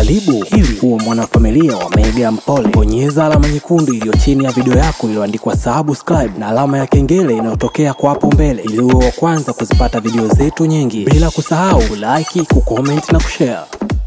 Karibu ili uwe mwanafamilia wa Mega Mpole. Bonyeza alama nyekundu iliyo chini ya video yako iliyoandikwa subscribe na alama ya kengele inayotokea kwa hapo mbele ili uwe wa kwanza kuzipata video zetu nyingi, bila kusahau kulike, kucomment na kushare.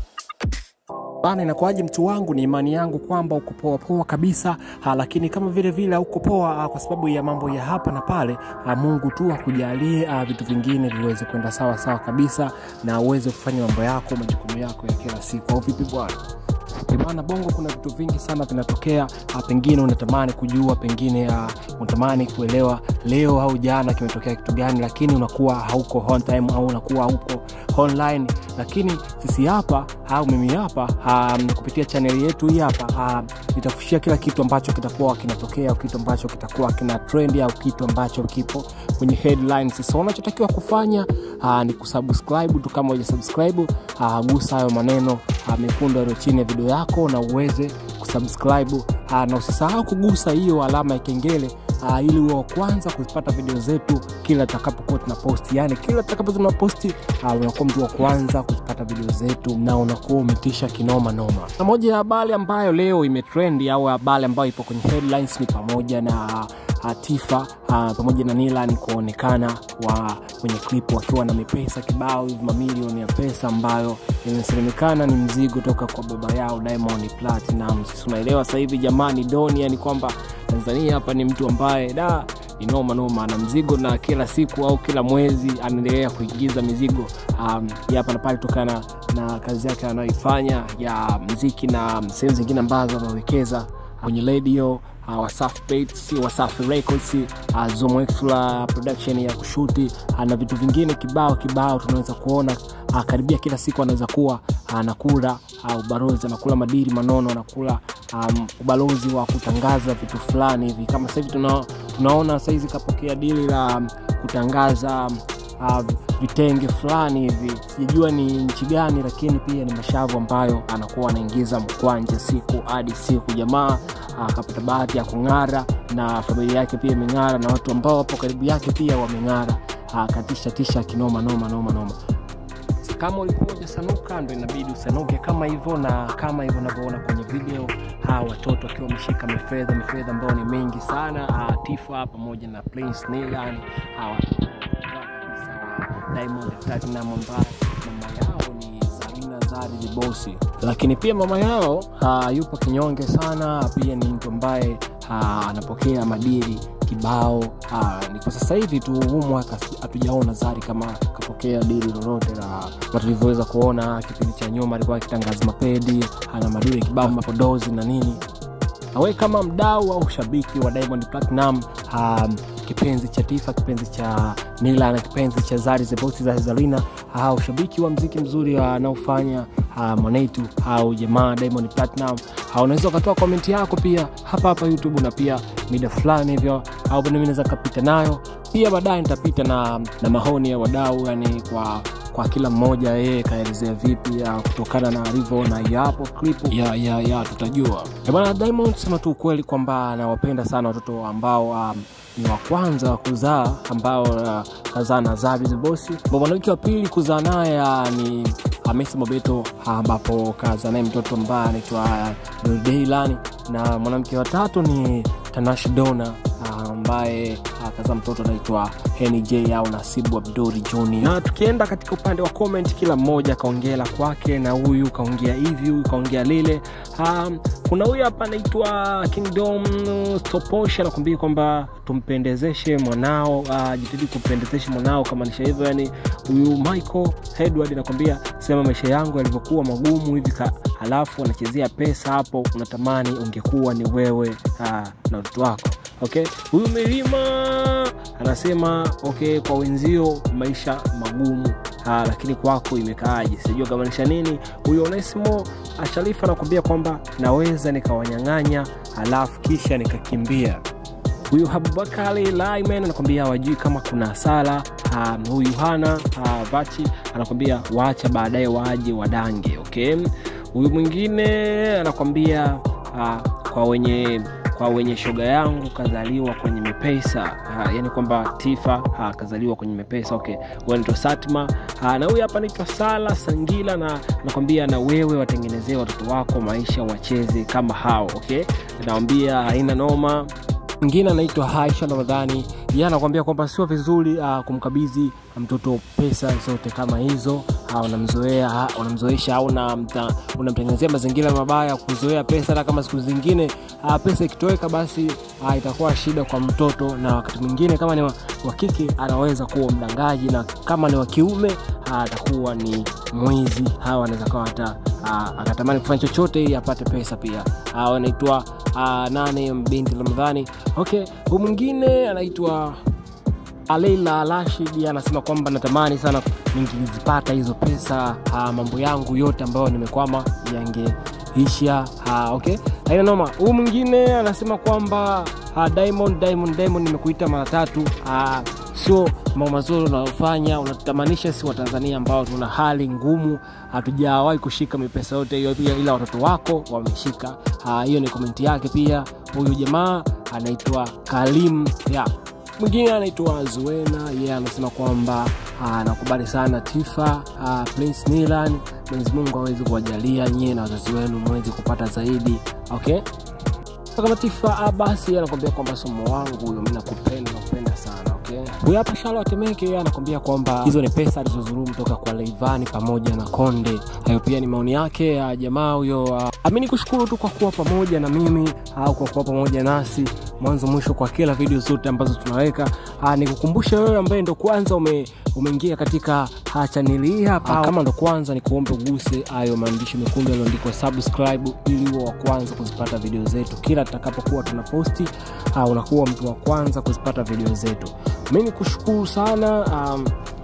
Bana, inakuwaje mtu wangu? Ni imani yangu kwamba uko poa poa kabisa ha, lakini kama vile vile uko poa ha, kwa sababu ya mambo ya hapa na pale ha, Mungu tu akujalie ha, vitu vingine viweze kwenda sawa sawa kabisa na uweze kufanya mambo yako majukumu yako ya kila siku, au vipi bwana? Bana, Bongo kuna vitu vingi sana vinatokea. ah, Pengine unatamani kujua, pengine ah, unatamani kuelewa leo au jana kimetokea kitu gani, lakini unakuwa hauko on time au unakuwa hauko online. Lakini sisi hapa au mimi hapa ah, kupitia chaneli yetu hii hapa ah, nitafushia kila kitu ambacho kitakuwa kinatokea au kitu ambacho kitakuwa kina trend au kitu ambacho kipo kwenye headlines. So unachotakiwa kufanya ah, ni kusubscribe tu. Kama hujasubscribe ah, gusa hayo maneno ah, mekundu yaliyo chini ya video yako na uweze kusubscribe ah, na usisahau kugusa hiyo alama ya kengele ah, ili uwe wa kwanza kuzipata video zetu kila tutakapokuwa tuna posti, yani kila tutakapo tuna posti ah, unakuwa mtu wa kwanza kuzipata video zetu na unakuwa umetisha kinoma noma. Na moja ya habari ambayo leo imetrendi au habari ambayo ipo kwenye headlines ni pamoja na uh, Tifa uh, pamoja na Nilan kuonekana wa kwenye clip wakiwa na mipesa kibao hivi mamilioni ya pesa ambayo inasemekana ni mzigo toka kwa baba yao Diamond Platinum. Sisi unaelewa sasa hivi jamani, Doni, yani kwamba Tanzania hapa ni mtu ambaye da ni noma noma, ana mzigo na kila siku au kila mwezi anaendelea kuingiza mizigo um, ya hapa na pale kutokana na kazi yake anayoifanya ya mziki na sehemu zingine ambazo amewekeza kwenye radio uh, Wasafi Beats, Wasafi Records, uh, Zomo Extra production ya kushuti uh, na vitu vingine kibao kibao tunaweza kuona uh, karibia kila siku anaweza kuwa anakula uh, ubalozi anakula madiri manono anakula um, ubalozi wa kutangaza vitu fulani hivi kama sasa hivi tuna, tunaona saizi kapokea dili la um, kutangaza um, uh, vitenge fulani hivi sijajua ni nchi gani lakini pia ni mashavu ambayo anakuwa anaingiza mkwanja siku hadi siku jamaa akapata bahati ya kung'ara na familia yake pia imeng'ara na watu ambao wapo karibu yake pia wameng'ara katisha tisha kinoma noma noma noma kama ulikuwa ujasanuka ndo inabidi usanuke kama hivyo na kama hivyo unavyoona kwenye video hawa watoto wakiwa wameshika mifedha mifedha ambayo ni mengi sana ha, tifa pamoja na Prince Nilan hawa Diamond Platinum ambaye mama yao ni Zarina Zari the Boss, lakini pia mama yao uh, yupo kinyonge sana, pia ni mtu ambaye uh, anapokea madili kibao uh, ni kwa sasa hivi tu huu mwaka hatujaona Zari kama kapokea dili lolote la na tulivyoweza kuona kipindi cha nyuma alikuwa akitangaza mapedi ana madili kibao mapodozi na nini awe kama mdau au shabiki wa Diamond Platinum um, kipenzi cha Tifa, kipenzi cha Nila na kipenzi cha Zari the Boss za Zarina, au uh, shabiki wa mziki mzuri anaofanya uh, mwanetu au jamaa Diamond Platinum, uh, unaweza ukatoa komenti yako pia hapa hapa YouTube na pia mida fulani hivyo, au mimi naweza kapita nayo pia baadaye nitapita na, na mahoni ya wadau yani kwa kwa kila mmoja yeye kaelezea vipi ya kutokana na alivyoona yapo clip ya, ya, ya tutajua bana. Diamond sema tu ukweli kwamba anawapenda sana watoto ambao um, ni wa kwanza wa kuzaa ambao uh, kazaa na Zari the Boss. Mwanamke wa pili kuzaa naye uh, ni Hamisa Mobeto ambapo kazaa naye mtoto ambaye anaitwa uh, Daylan, na mwanamke wa tatu ni Tanasha Donna ambaye uh, akazaa mtoto anaitwa Henny J au Nasibu Abduri Junior. Na tukienda katika upande wa comment, kila mmoja kaongea la kwake, na huyu kaongea hivi, huyu kaongea lile. Um, kuna huyu hapa anaitwa Kingdom Stoposh anakuambia kwamba tumpendezeshe mwanao, uh, jitahidi kumpendezeshe mwanao, kamaanisha hivyo. Yani huyu Michael Edward anakwambia sema maisha yangu yalivyokuwa magumu hivi, halafu anachezea pesa hapo, unatamani ungekuwa ni wewe uh, na watoto wako. Okay, huyu Milima anasema okay, kwa wenzio maisha magumu ha, lakini kwako imekaaje? Sijua kamaanisha nini. Huyo Onesimo Sharifa anakuambia kwamba naweza nikawanyang'anya halafu kisha nikakimbia. Huyu Habubakari Laiman anakwambia hawajui kama kuna hasara. Huyu Hana ha, Vachi anakwambia waacha baadaye waje wadange. Okay, huyu mwingine anakwambia ha, kwa wenye kwa wenye shoga yangu kazaliwa kwenye mepesa ha, yani kwamba Tifa ha, kazaliwa kwenye mepesa. Okay, huyo anaitwa Satma Aa, na huyu hapa anaitwa Sala Sangila na nakwambia na wewe watengenezee watoto wako maisha wacheze kama hao okay nawambia haina noma mwingine anaitwa Haisha Ramadhani yeye anakuambia kwamba sio vizuri uh, kumkabidhi mtoto pesa zote kama hizo uh, unamzoea uh, unamzoesha au unamta- unamtengenezea mazingira mabaya kuzoea pesa hata kama siku zingine uh, pesa ikitoweka basi uh, itakuwa shida kwa mtoto na wakati mwingine kama ni wa wa kike anaweza kuwa mdangaji na kama ni wa kiume uh, atakuwa ni mwizi hawa anaweza kawa hata uh, akatamani kufanya chochote ili apate pesa pia uh, anaitwa uh, nane binti ramadhani okay huu mwingine anaitwa Leila Rashid anasema kwamba natamani sana ningezipata hizo pesa ha, mambo yangu yote ambayo nimekwama yangeisha ha, okay haina noma huu mwingine anasema kwamba ha, Diamond Diamond Diamond nimekuita mara tatu ha, sio mambo mazuri unayofanya unatutamanisha si watanzania ambao tuna hali ngumu hatujawahi kushika mipesa yote hiyo pia ila watoto wako wameshika Ha, hiyo ni komenti yake pia huyu jamaa anaitwa kalim ya mwingine anaitwa zuena yeye yeah, anasema kwamba ah, anakubali sana tifa ah, prince nilan mwenyezi mungu awezi kuwajalia nyie na wazazi wenu mwezi kupata zaidi okay kama tifa ah, basi anakwambia kwamba somo wangu huyo mi nakupenda nakupenda sana okay huyu hapa shala watemeke yeye anakwambia kwamba hizo ni pesa alizozulumu toka kwa leivani pamoja na konde hayo pia ni maoni yake ya jamaa huyo uh, amini kushukuru tu kwa kuwa pamoja na mimi au kwa kuwa pamoja nasi mwanzo mwisho kwa kila video zote ambazo tunaweka uh, nikukumbusha wewe ambaye ndo kwanza ume, umeingia katika uh, chaneli hii hapa kama ndo kwanza ni kuombe uguse hayo maandishi mekundu yaliyoandikwa subscribe ili uwe wa kwanza kuzipata video zetu kila tutakapokuwa tunaposti uh, unakuwa mtu wa kwanza kuzipata video zetu mi ni kushukuru sana um,